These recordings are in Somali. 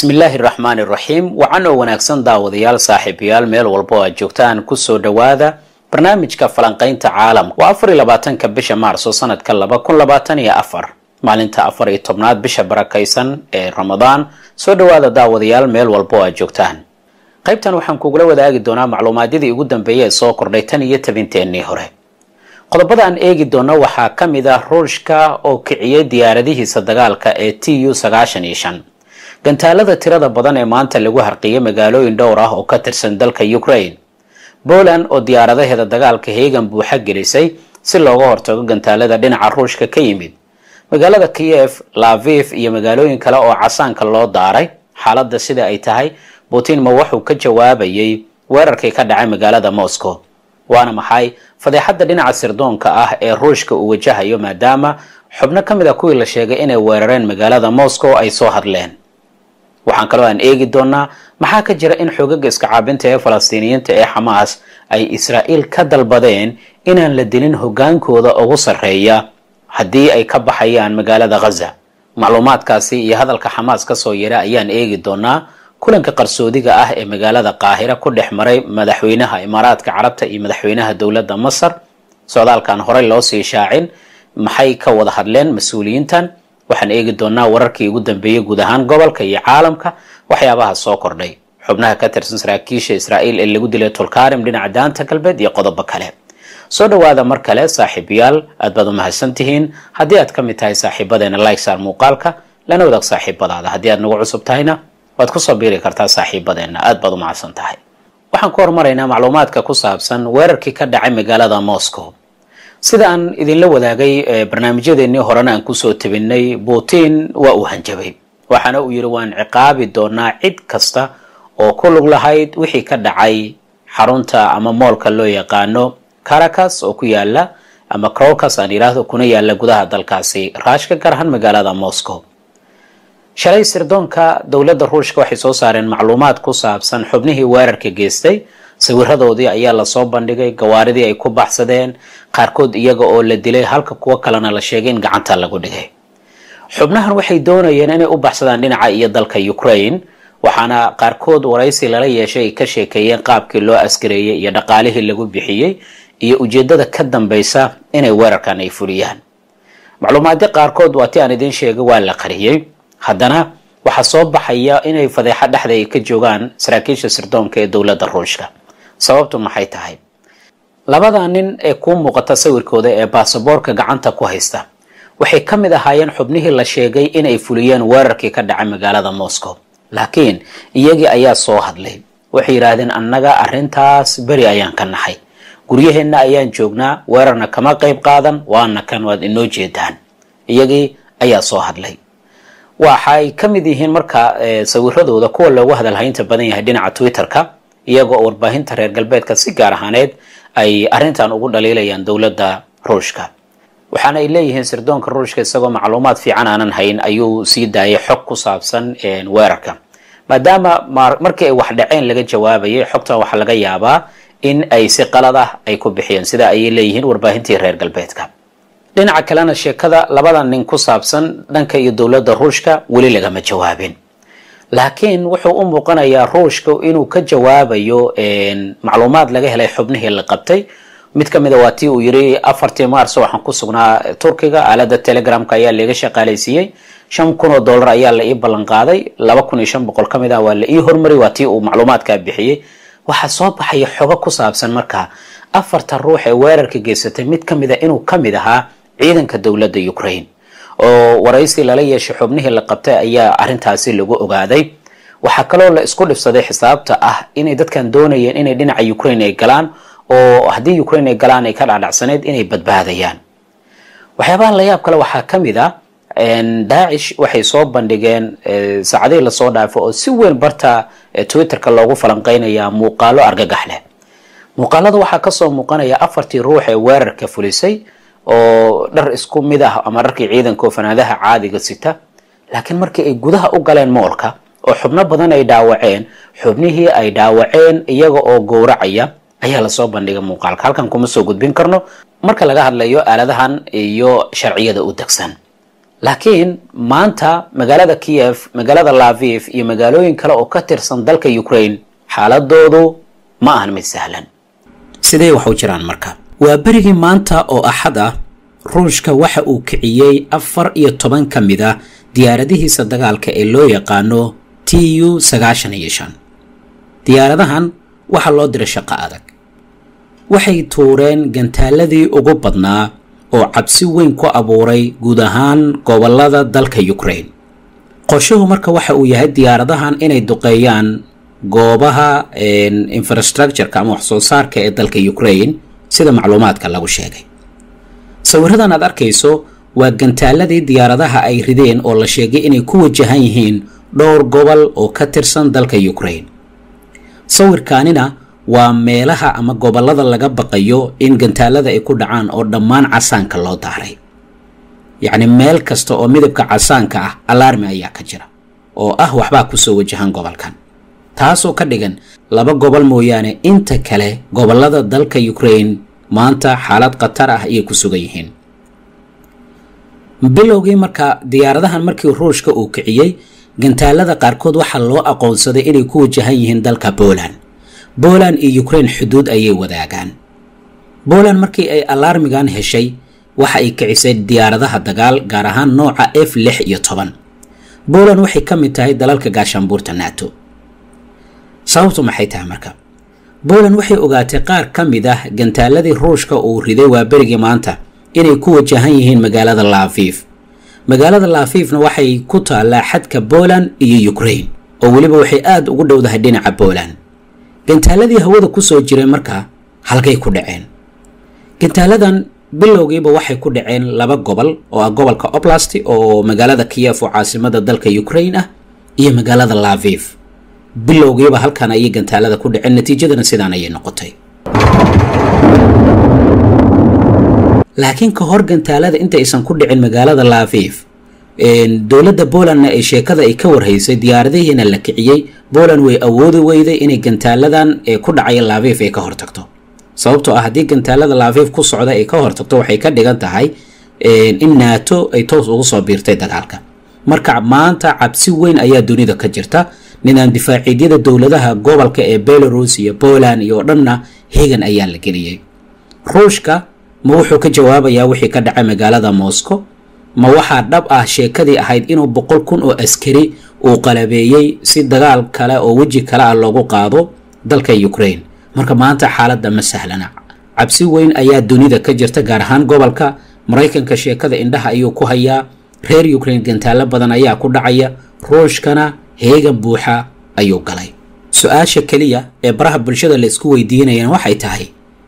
bismillaahi raxmaani raxiim wacan oo wanaagsan daawadayaal saaxiibayaal meel walba oo aad joogtaan kusoo dhowaada barnaamijka falanqaynta caalamka waa afar iyo labaatanka bisha maarso sanadka laba kun labaatan iyo afar maalinta afar iyo tobnaad bisha barakaysan ee ramadaan soo dhowaada daawadayaal meel walba oo aad joogtaan qaybtan waxaan kugula wadaagi doonaa macluumaadyadii ugu dambeeyay ee soo kordhay tan iyo tabinteennii hore qodobada aan eegi doono waxaa ka mid ah ruushka oo kiciyey diyaaradihiisa dagaalka ee t u sagaashan iyo shan gantaalada tirada badan ee maanta lagu harqiyay magaalooyin dhowr ah oo ka tirsan dalka ukraine poland oo diyaaradaheeda dagaalka heegan buuxa gelisay si looga hortago gantaalada dhinaca ruushka ka yimid magaalada kiev laviv iyo magaalooyin kale oo casaanka loo daaray xaaladda sida ay tahay putin ma wuxuu ka jawaabayay weerarkii ka dhacay magaalada moscow waana maxay fadeexadda dhinaca sirdoonka ah ee ruushka uu wajahayo maadaama xubno ka mid a kuwii la sheegay inay weerareen magaalada moscow ay soo hadleen waxaan kaloo aan eegi doonaa maxaa ka jira in xoogaga iska caabinta ee falastiiniyiinta ee xamaas ay israa'iil ka dalbadeen inaan la dilin hoggaankooda ugu sarreeya haddii ay ka baxayaan magaalada ghaza macluumaadkaasi iyo hadalka xamaas kasoo yara ayaan eegi doonaa kulanka qarsoodiga ah ee magaalada qaahira ku dhex maray madaxweynaha imaaraadka carabta iyo madaxweynaha dowladda masar socdaalkan horey loo sii shaacin maxay ka wada hadleen mas-uuliyiintan waxaan eegi doonaa wararkii ugu dambeeyey guud ahaan gobolka iyo caalamka waxyaabaha soo kordhay xubnaha ka tirsan saraakiisha israa'iil ee lagu dilay tulkarim dhinaca daanta galbeed iyo qodobo kale soo dhowaada mar kale saaxiibayaal aad baad u mahadsan tihiin haddii aad ka mid tahay saaxiibadeena likesar muuqaalka lana wadaag saaxiibadaada haddii aad nagu cusub tahayna waad kusoo biiri kartaa saaxiibadeena aad baad u mahadsan tahay waxaan ku hormaraynaa macluumaadka ku saabsan weerarkii ka dhacay magaalada moscow sida aan idinla wadaagay barnaamijyadeennii horena aan kusoo tabinay putin waa uu hanjabay waxaana uu yidhi waan ciqaabi doonaa cid kasta oo ku lug lahayd wixii ka dhacay xarunta ama moolka loo yaqaano caracas oo ku yaala ama crocas aan yidhaahdo kuna yaala gudaha dalkaasi raashka gaar ahaan magaalada moscow shalay sirdoonka dowladda ruushka waxay soo saareen macluumaad ku saabsan xubnihii weerarka geystay sawiradoodii ayaa lasoo bandhigay gawaaridii ay ku baxsadeen qaarkood iyaga oo la dilay halka kuwo kalena la sheegay in gacanta lagu dhigay xubnahan waxay doonayeen inay u baxsadaan dhinaca iyo dalka ukraine waxaana qaarkood waraysi lala yeeshay ay ka sheekeeyeen qaabkii loo askareeyey iyo dhaqaalihii lagu bixiyey iyo ujeedada ka dambaysa inay weerarkan ay fuliyaan macluumaadyo qaarkood waa ti aan idiin sheegay waa la qariyey haddana waxaa soo baxaya inay fadeexo dhexda ay ka joogaan saraakiisha sirdoonka ee dowladda ruushka sababtu maxay tahay labada nin ee kuu muuqata sawirkooda ee baasaboorka gacanta ku haysta waxay ka mid ahaayeen xubnihii la sheegay inay fuliyeen weerarkii ka dhacay magaalada moscow laakiin iyagii ayaa soo hadlay waxay yidhaahdeen annaga arrintaas beri ayaan ka nahay guryaheenna ayaan joognaa weerarna kama qayb qaadan waana kan waad inoo jeedaan iyagii ayaa soo hadlay waxay ka mid yihiin marka sawiradooda kuwa loogu hadalhaynta badan yahay dhinaca twitter-ka iyaga oo warbaahinta reer galbeedka si gaar ahaaneed ay arrintan ugu dhaliilayaan dowladda ruushka waxaana ay leeyihiin sirdoonka ruushka isagoo macluumaad fiican aanan hayn ayuu sii daayay xog ku saabsan weerarka maadaama markii ay wax dhaceen laga jawaabayay xogtan waxaa laga yaabaa in ay si qalad ah ay ku bixiyeen sida ayay leeyihiin warbaahintii reer galbeedka dhinaca kalena sheekada labada nin ku saabsan dhanka iyo dowladda ruushka weli lagama jawaabin laakiin wuxuu u muuqanayaa ruushka inuu ka jawaabayo macluumaad laga helay xubnihii la qabtay mid ka mid a waa tii uu yiri afartii maarso waxaan ku sugnaa turkiga aalada telegramka ayaa laga shaqaalaysiiyey shan kun oo dollar ayaa la ii ballan qaaday laba kun iyo shan boqol ka mid ah waa la ii hormari waa tii uu macluumaadkaa bixiyey waxaa soo baxaya xogo ku saabsan markaa afarta ruux ee weerarka geysatay mid ka mid a inuu ka mid ahaa ciidanka dowladda ukraine oo waraysi lala yeeshay xubnihii la qabtay ayaa arrintaasi lagu ogaaday waxaa kaloo la isku dhibsaday xisaabta ah inay dadkan doonayeen inay dhinaca ukraine ay galaan oo haddii ukraine ay galaan ay ka dhacdhacsaneyd inay badbaadayaan waxyaabaha la yaab kale waxaa ka mid ah daacish waxay soo bandhigeen saacadihii lasoo dhaafo oo si weyn barta twitterka loogu falanqeynayaa muuqaalo argagax leh muuqaalada waxaa kasoo muuqanaya afartii ruux ee weerarka fulisay oo dhar isku mid ah ama dharkii ciidanka oo fanaadaha caadiga sita laakiin markii ay gudaha u galeen moolka oo xubno badan ay dhaawaceen xubnihii ay dhaawaceen iyaga oo gowracaya ayaa lasoo bandhigay muuqaalka halkan kuma soo gudbin karno marka laga hadlayo aaladahan iyo sharciyada u degsan laakiin maanta magaalada kiev magaalada laviv iyo magaalooyin kale oo ka tirsan dalka ukraine xaaladoodu ma ahan mid sahlan sidee wax u jiraan marka waa berigii maanta oo axad ah ruushka waxa uu kiciyey afar iyo toban ka mid ah diyaaradihiisa dagaalka ee loo yaqaano t u sagaashan iyo shan diyaaradahan waxaa loo diray shaqo adag waxay tuureen gantaaladii ugu badnaa oo cabsi weyn ku abuuray guud ahaan gobolada dalka ukraine qorshuhu marka waxa uu yahay diyaaradahan inay duqeeyaan goobaha infrastructureka ama wax soo saarka ee dalka ukraine sida macluumaadka lagu sheegay sawiradan aad arkayso waa gantaaladii diyaaradaha ay rideen oo la sheegay inay ku wajahan yihiin dhowr gobol oo ka tirsan dalka ukraine sawirkaanina waa meelaha ama gobolada laga baqayo in gantaalada ay ku dhacaan oo dhammaan casaanka loo daaray yacni meel kasta oo midabka casaanka ah alarmi ayaa ka jira oo ah waxbaa kusoo wajahan gobolkan taasoo ka dhigan laba gobol mooyaane inta kale gobolada dalka ukraine maanta xaalad khatar ah ayay ku sugan yihiin bilowgii marka diyaaradahan markii ruushka uu kiciyey gantaalada qaarkood waxaa loo aqoonsaday inay ku wajahan yihiin dalka poland poland iyo ukraine xuduud ayay wadaagaan poland markii ay alarmigan heshay waxa ay kicisay diyaaradaha dagaal gaar ahaan nooca f lix iyo toban poland waxay ka mid tahay dalalka gaashaanbuurta nato sababtu maxay tahay marka poland waxay ogaatay qaar ka mid ah gantaaladii ruushka uu riday waa berigii maanta inay ku wajahan yihiin magaalada laviv magaalada laafifna waxay ku taallaa xadka poland iyo ukraine oo weliba waxay aada ugu dhowdahay dhinaca poland gantaaladii hawada kusoo jiray markaa halkay ku dhaceen gantaaladan bilowgiiba waxay ku dhaceen laba gobol oo ah gobolka oblasti oo magaalada kiyef oo caasimada dalka ukraine ah iyo magaalada laviv bilowgiiba halkan ayay gantaalada ku dhaceen natiijadana sidaan ayay noqotay laakiin ka hor gantaalada intaysan ku dhicin magaalada laviv dowladda polandna ay sheekada ay ka warhaysay diyaaradihiina la kiciyey poland way awoodi weyday inay gantaaladan ku dhacaya laviv ay ka hortagto sababtoo ah haddii gantaalada laviv ku socda ay ka hortagto waxay ka dhigan tahay in nato ay toos ugu soo biirtay dagaalka marka maanta cabsi weyn ayaa dunida ka jirta nidaam difaaciidyada dowladaha gobolka ee belarus iyo poland iyo dhanna hegan ayaa la geliyey ruushka ma wuxuu ka jawaabayaa wixii ka dhacay magaalada moscow ma waxaa dhab ah sheekadii ahayd inuu boqol kun oo askari uu qalabeeyey si dagaal kale oo weji kale ah loogu qaado dalka ukraine marka maanta xaaladda ma sahlana cabsi weyn ayaa dunida ka jirta gaar ahaan gobolka maraykanka sheekada indhaha ayuu ku hayaa reer ukraine gantaalo badan ayaa ku dhacaya ruushkana heegan buuxa ayuu galay su-aasha keliya ee baraha bulshada la isku weydiinayana waxay tahay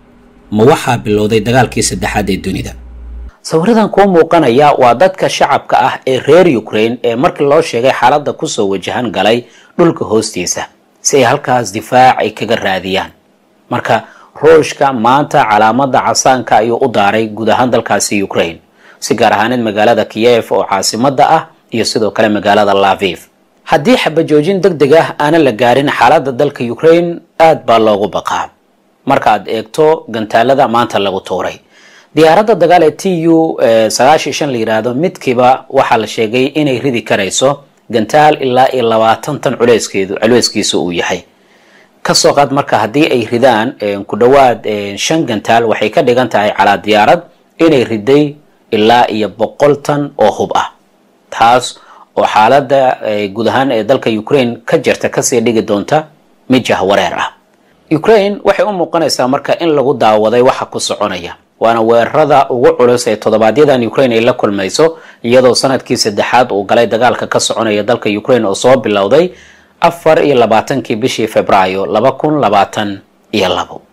ma waxaa bilowday dagaalkii saddexaad ee dunida sawiradan kuu muuqanaya waa dadka shacabka ah ee reer ukraine ee markii loo sheegay xaaladda kusoo wajahan galay dhulka hoostiisa si ay halkaas difaac ay kaga raadiyaan marka ruushka maanta calaamada casaanka ayuu u daaray guud ahaan dalkaasi ukraine si gaar ahaaneed magaalada kiyev oo caasimada ah iyo sidoo kale magaalada laviv haddii xabajoojin deg deg ah aanan la gaarin xaaladda dalka ukraine aad baa loogu baqaa markaaad eegto gantaalada maanta lagu tuuray diyaaradda dagaal ee t u sagaashan shan la yidhaahdo midkiiba waxaa la sheegay inay ridi karayso gantaal ilaa iyo labaatan tan culeyskeedu culeyskiisu uu yahay kasoo qaad marka haddii ay ridaan ku dhowaad shan gantaal waxay ka dhigan tahay calaa diyaarad inay riday ilaa iyo boqol tan oo hub ah taas oo xaaladda guud ahaan ee dalka ukraine ka jirta kasii dhigi doonta mid jahwareer ah ukraine waxay u muuqanaysaa marka in lagu daawaday waxa ku soconaya waana weerarada ugu culus ee toddobaadyaddan ukraine ay la kulmayso iyadoo sanadkii saddexaad uu galay dagaalka ka soconaya dalka ukraine oo soo bilowday afar iyo labaatankii bishii februaayo laba kun labaatan iyo labo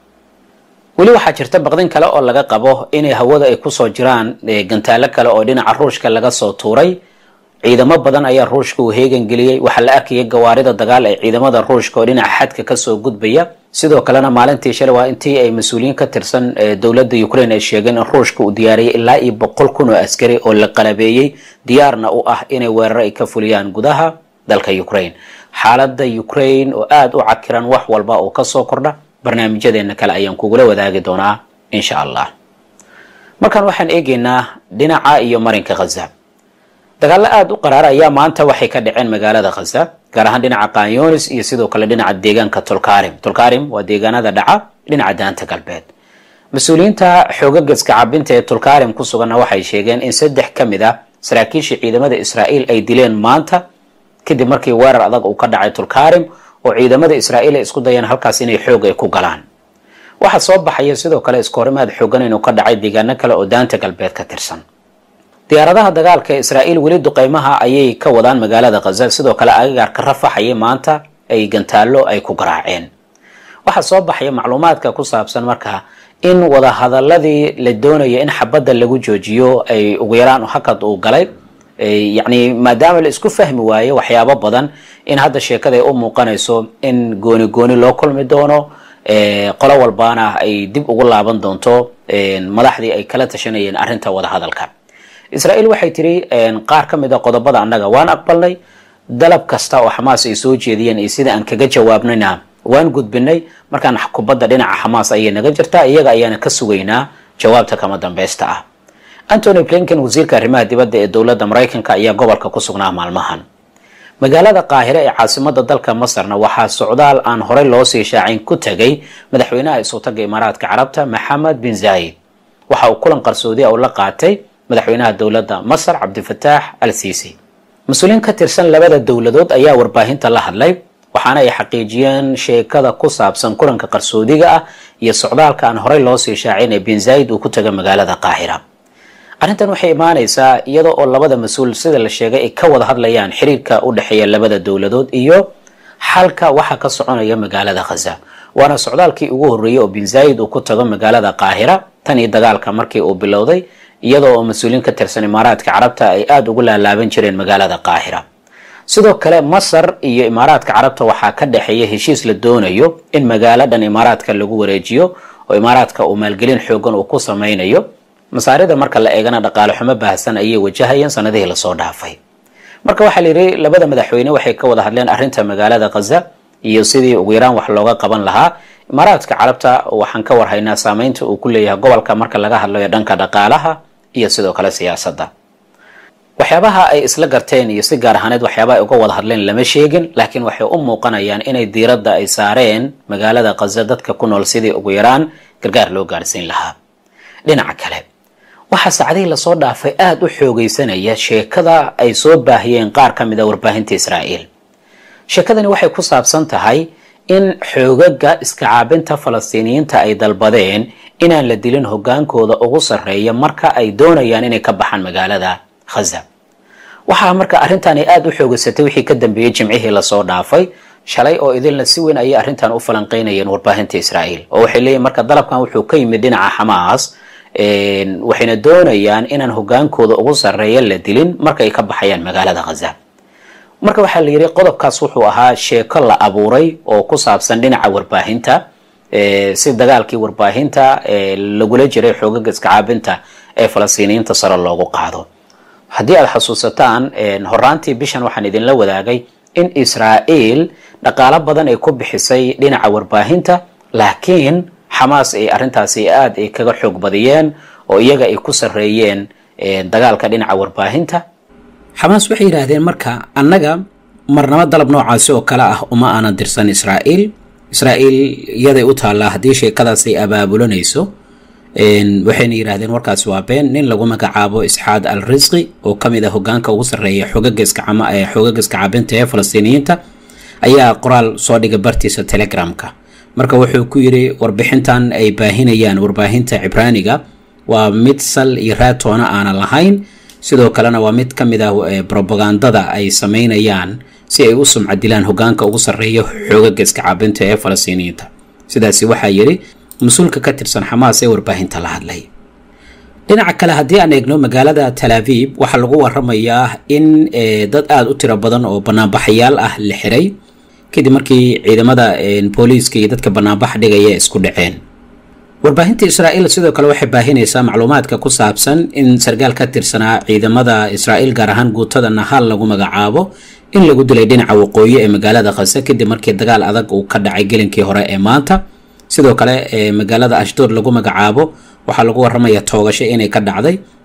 weli waxaa jirta baqdin kale oo laga qabo inay hawada ay kusoo jiraan gantaalo kale oo dhinaca ruushka laga soo tuuray ciidamo badan ayaa ruushka uu heegan geliyey waxaa la arkayay gawaarida dagaal ee ciidamada ruushka oo dhinaca xadka kasoo gudbaya sidoo kalena maalintii shalay waa intii ay mas-uuliyiin ka tirsan dowladda ukraine ay sheegeen in ruushka uu diyaariyay ilaa iyo boqol kun oo askari oo la qalabeeyey diyaarna u ah inay weeraro ay ka fuliyaan gudaha dalka ukraine xaaladda ukraine oo aada u cakiran wax walba oo kasoo kordha barnaamijyadeena kale ayaan kugula wadaagi doonaa insha allah markaan waxaan eegaynaa dhinaca iyo marinka khaza dagaallo aada u qaraara ayaa maanta waxay ka dhaceen magaalada khaza gaar ahaan dhinaca kanyonis iyo sidoo kale dhinaca deegaanka tulkarim tulkarim waa deegaanada dhaca dhinaca daanta galbeed mas-uuliyiinta xoogageska cabinta ee tulkarim ku suganna waxay sheegeen in saddex ka mid ah saraakiisha ciidamada israa'iil ay dileen maanta kadib markii weerar adag uu ka dhacay tulkarim oo ciidamada israa'iil ay isku dayeen halkaas inay xoog ay ku galaan waxaa soo baxaya sidoo kale iskahorimaad xoogan inuu ka dhacay deegaano kale oo daanta galbeed ka tirsan diyaaradaha dagaalka ee israa'iil weli duqeymaha ayay ka wadaan magaalada khaza sidoo kale agagaarka rafaxayay maanta ay gantaallo ay ku garaaceen waxaa soo baxaya macluumaadka ku saabsan markaa in wadahadaladii la doonaya in xabadda lagu joojiyo ay ugu yaraan hakad uu galay yacni maadaama la isku fahmi waayo waxyaabo badan in hadda sheekada ay u muuqanayso in gooni gooni loo kulmi doono qolo walbaana ay dib ugu laaban doonto madaxdii ay kala tashanayeen arrinta wadahadalka israa'iil waxay tiri qaar ka mid a qodobada annaga waan aqbalnay dalab kasta oo xamaas ay soo jeediyeen iyo sida aan kaga jawaabnayna waan gudbinay markaan kubadda dhinaca xamaas ayay naga jirtaa iyaga ayaana ka sugaynaa jawaabta kama dambeysta ah antony blinken wasiirka arrimaha dibadda ee dowladda maraykanka ayaa gobolka ku sugnaa maalmahan magaalada qaahire ee caasimada dalka masarna waxaa socdaal aan horey loo sii shaacin ku tegay madaxweynaha isutaga imaaraadka carabta maxamed bin zaayid waxa uu kulan qarsoodiya uu la qaatay madaxweynaha dowladda masar cabdifataax al siisi mas-uuliyiin ka tirsan labada dowladood ayaa warbaahinta la hadlay waxaana ay xaqiijiyeen sheekada ku saabsan kulanka qarsoodiga ah iyo socdaalka aan horey loo sii shaacin ee bin zaayid uu ku taga magaalada qaahira arrintan waxay imaanaysaa iyada oo labada mas-uul sida la sheegay ay ka wada hadlayaan xiriirka u dhexeeya labada dowladood iyo xalka waxa ka soconaya magaalada khaza waana socdaalkii ugu horreeyey oo bin zaayid uu ku tago magaalada qaahira tan iyo dagaalka markii uu bilowday iyada oo mas-uuliyiin ka tirsan imaaraadka carabta ay aada ugu laalaaban jireen magaalada qaahira sidoo kale masar iyo imaaraadka carabta waxaa ka dhexeeya heshiis la doonayo in magaalo dhan imaaraadka lagu wareejiyo oo imaaraadka uu maalgelin xoogan uu ku sameynayo masaarida marka la eegana dhaqaale xumo baahsan ayay wajahayeen sanadihii lasoo dhaafay marka waxaa la yidhi labada madaxweyne waxay ka wada hadleen arrinta magaalada khaza iyo sidii ugu yaraan wax looga qaban lahaa imaaraadka carabta waxaan ka warhaynaa saameynta uu ku leeyahay gobolka marka laga hadlayo dhanka dhaqaalaha iyo sidoo kale siyaasadda waxyaabaha ay isla garteen iyo si gaar ahaaneed waxyaaba ay uga wada hadleen lama sheegin laakiin waxay u muuqanayaan inay diiradda ay saareen magaalada khaza dadka ku nool sidii ugu yaraan gargaar loo gaarsiin lahaa dhinaca kale waxaa saacadihii lasoo dhaafay aada u xoogeysanaya sheekada ay soo baahiyeen qaar ka mid a warbaahinta israa'iil sheekadani waxay ku saabsan tahay in xoogaga iska caabinta falastiiniyiinta ay dalbadeen inaan la dilin hogaankooda ugu sarreeya marka ay doonayaan inay ka baxaan magaalada khaza waxaa marka arrintan ay aada u xoogeysatay wixii ka dambeeyey jimcihii lasoo dhaafay shalay oo idilna si weyn ayay arrintan u falanqeynayeen warbaahinta israa'iil oo waxay leeyihin marka dalabkan wuxuu ka yimid dhinaca xamaas waxayna doonayaan inaan hogaankooda ugu sarreeya la dilin marka ay ka baxayaan magaalada khaza marka waxaa la yidhi qodobkaas wuxuu ahaa sheeko la abuuray oo ku saabsan dhinaca warbaahinta si dagaalkii warbaahinta lagula jiray xoogaga iska caabinta ee falastiiniyiinta sare loogu qaado haddii aad xasuusataan horaantii bishan waxaan idinla wadaagay in israa'iil dhaqaalo badan ay ku bixisay dhinaca warbaahinta laakiin xamaas ay arrintaasi aada ay kaga xoog badiyeen oo iyaga ay ku sarreeyeen dagaalka dhinaca warbaahinta xamaas waxay yidhaahdeen marka annaga marnamo dalab noocaasi oo kale ah uma aanan dirsan israa'iil israa'iil iyaday u taallaa haddii sheekadaas ay abaabulanayso waxayna yidhaahdeen warkaasi waa been nin lagu magacaabo isxaad al risqi oo ka mid ah hogaanka ugu sarreeya xoogaga iska cabinta ee falastiiniyiinta ayaa qoraal soo dhigay bartiisa telegramka marka wuxuu ku yidhi warbixintan ay baahinayaan warbaahinta cibraaniga waa mid sal iyo raatoona aanan lahayn sidoo kalena waa mid ka mid ah brobagandada ay sameynayaan si ay u sumcadilaan hogaanka ugu sarreeya xoogaga iska caabinta ee falastiiniyiinta sidaasi waxaa yidhi mas-uulka ka tirsan xamaas ee warbaahinta la hadlay dhinaca kale haddii aan eegno magaalada talaabib waxaa lagu waramayaa in dad aada u tiro badan oo banaanbaxayaal ah la xiray kadib markii ciidamada booliiska iyo dadka banaanbax dhigaya isku dhaceen warbaahinta israa'iil sidoo kale waxay baahinaysaa macluumaadka ku saabsan in sarkaal ka tirsanaa ciidamada israa'iil gaar ahaan guutada nahal lagu magacaabo in lagu dilay dhinaca waqooyi ee magaalada khase kadib markii dagaal adag uu ka dhacay gelinkii hore ee maanta sidoo kale magaalada ashdood lagu magacaabo waxaa lagu waramaya toogasho inay ka dhacday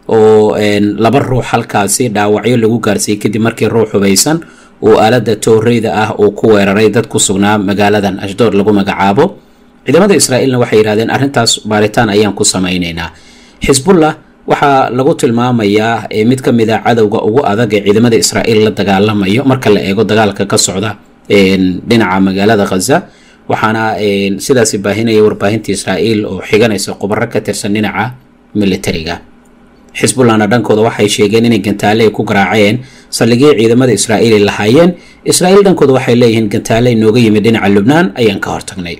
oo laba ruux halkaasi dhaawacyo lagu gaarsiiyey kadib markii ruux hubaysan uu aalada tooreyda ah uu ku weeraray dad ku sugnaa magaaladan ashdood lagu magacaabo ciidamada israa'iilna waxay yidhahdeen arrintaas baaritaan ayaan ku samaynaynaa xisbullah waxaa lagu tilmaamayaa mid ka mid a cadowga ugu adag ee ciidamada israa'iil la dagaalamayo marka la eego dagaalka ka socda dhinaca magaalada khaza waxaana sidaasi baahinaya warbaahinta israa'iil oo xiganaysa khubaro ka tirsan dhinaca militariga xisbullahna dhankooda waxay sheegeen inay gantaale ay ku garaaceen saldhigyay ciidamada israa'iil ay lahaayeen israa'iil dhankooda waxay leeyihiin gantaale inooga yimid dhinaca lubnaan ayaan ka hortagnay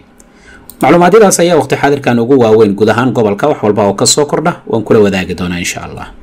macluumaadyadaas ayaa waqti xaadirkan ugu waaweyn guud ahaan gobolka wax walba oo ka soo kordha waan kula wadaagi doonaa insha allah